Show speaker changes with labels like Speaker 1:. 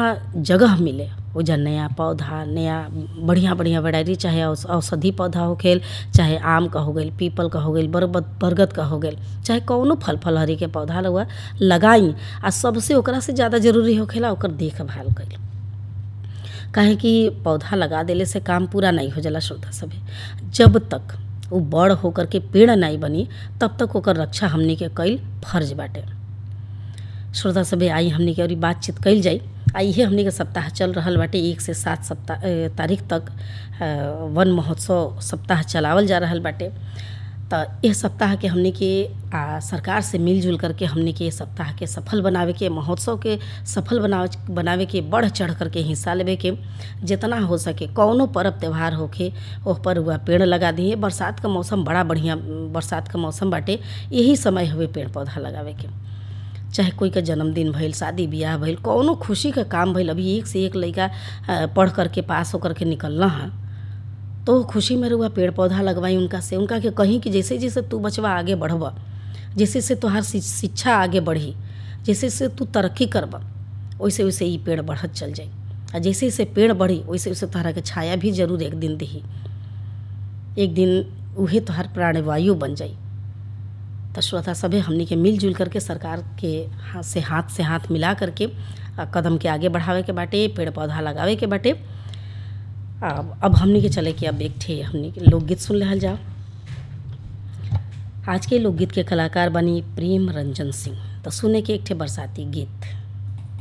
Speaker 1: जगह मिले ओइजा नया पौधा नया बढ़िया बढ़िया वैरायटी चाहे औष औषधि पौधा होखेल चाहे आम क हो गइल पीपल क हो गइल बरगद बरगद क हो गइल चाहे कौनो फल फलहरी के पौधा रउआ लगाई आ सबसे ओकरा से ज़्यादा जरूरी होखेला ओकर देखभाल कईल काहे कि पौधा लगा देले से काम पूरा नहीं हो जाला श्रोता सभे जब तक उ बड़ होकर के पेड़ नहीं बनी तब तक ओकर रक्षा हमनी के कईल फर्ज बाटे श्रोता सभे आई हमनी के अभी बातचीत कईल जाई आ इहे हमनी के सप्ताह चल रहल बाटे एक से सात सप्ताह ए, तारीख तक अ, वन महोत्सव सप्ताह चलावल जा रहल बाटे त एह सप्ताह के हमनी के आ, सरकार से मिलजुल करके हमनी के सप्ताह के सफल बनावे के महोत्सव के सफल बनावे बनावे के बढ़ चढ़ करके हिस्सा लेवे के जितना हो सके कौनो पर्व त्यौहार होखे ओह पर हुआ पेड़ लगा दिए बरसात का मौसम बड़ा बढ़िया बरसात का मौसम बाटे यही समय हवे पेड़ पौधा लगावे के चाहे कोई का जन्मदिन भइल शादी बियाह भइल कौनो खुशी का काम भइल अभी एक से एक लइका अ, पढ़ करके पास होकर के निकलना है तो खुशी में रुआ पेड़ पौधा लगवाई उनका से उनका के कहीं कि जैसे जैसे तू बचवा आगे बढ़बा जैसे से तोहार शि- शिक्षा आगे बढ़ी जैसे से तू तरक्की करबा वैसे वैसे ई पेड़ बढ़त चल जाई आ जैसे जैसे पेड़ बढ़ी वैसे वैसे तोहरा के छाया भी जरूर एक दिन दिही एक दिन उहे तोहार प्राणवायु बन जाई तो श्रोता सभे हमनी के मिलजुल करके सरकार के हाथ से हाथ से हाथ मिला करके आ, कदम के आगे बढ़ावे के बाटे पेड़ पौधा लगावे के बाटे अब अब हमनी के चले कि अब एक ठे हमनी के लोकगीत सुन लेहल जाओ आज के लोकगीत के कलाकार बनी प्रेम रंजन सिंह तो सुने के एक ठे बरसाती गीत